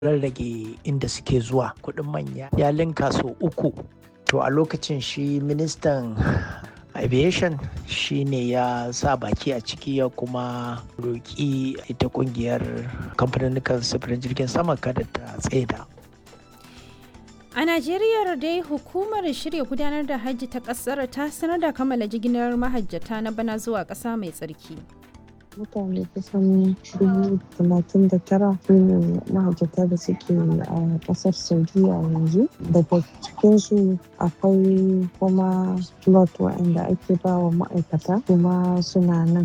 rarrage inda suke zuwa kuɗin manya ya linka sau uku to a lokacin shi ministan aviation shi ne ya sa baki a ciki ya kuma roƙi ita ƙungiyar kamfanin sufurin jirgin sama kada ta tsaida A Najeriya dai hukumar shirya gudanar da hajji ta ƙasar ta sanar da kammala jigilar mahajjata na bana zuwa ƙasa mai tsarki. mutane kusan dubu talatin da tara su ne mahajjata da suke a kasar saudiya yanzu daga cikinsu akwai kuma lot waɗanda ake ba wa ma'aikata kuma suna nan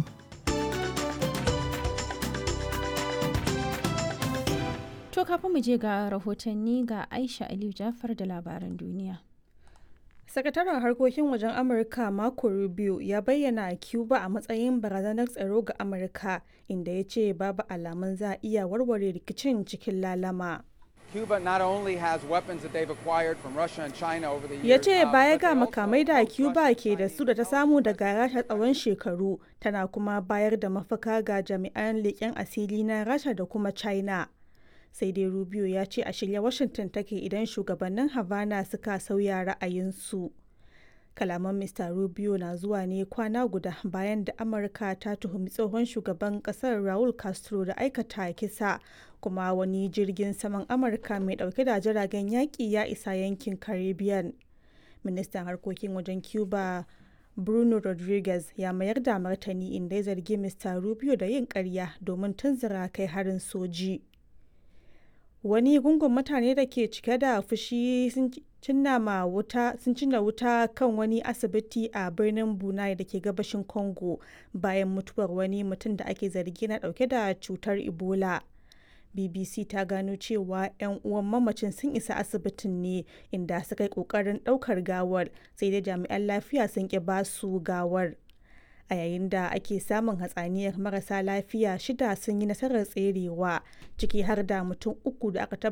To kafin mu je ga rahotanni ga Aisha Aliyu Jafar da labaran duniya. Sakataren harkokin wajen Amurka Marco Rubio ya bayyana Cuba a matsayin barazanar tsaro ga Amurka inda ya ce babu alamun za a iya warware rikicin cikin lalama. Cuba not only has weapons that they've acquired from Russia and China over the years. Ya ce uh, baya but they ga also makamai da host Cuba Russia, ke da China, su da ta samu daga Rasha tsawon shekaru tana kuma bayar da mafaka ga jami'an leƙen asiri na Rasha da kuma China. Sai dai Rubio ya ce a shirya Washington take idan shugabannin Havana suka sauya ra'ayinsu. Kalaman Mr. Rubio na zuwa ne kwana guda bayan da Amurka ta tuhumi tsohon shugaban kasar Raul Castro da aikata kisa kuma wani jirgin saman Amurka mai dauke da jiragen yaƙi ya isa yankin Caribbean. Ministan harkokin wajen Cuba Bruno Rodriguez ya mayar da martani inda ya zargi Mr. Rubio da yin ƙarya domin tunzura kai harin soji. wani gungun mutane da ke cike da fushi sun cinna ma wuta sun cinna wuta kan wani asibiti a birnin bunai da ke gabashin congo bayan mutuwar wani mutum da ake zargi na dauke da cutar ebola bbc ta gano cewa 'yan uwan mamacin sun isa asibitin ne inda suka yi kokarin daukar gawar sai dai jami'an lafiya sun ki basu gawar a yayin da ake samun hatsaniyar marasa lafiya shida sun yi nasarar tserewa ciki har da mutum uku da aka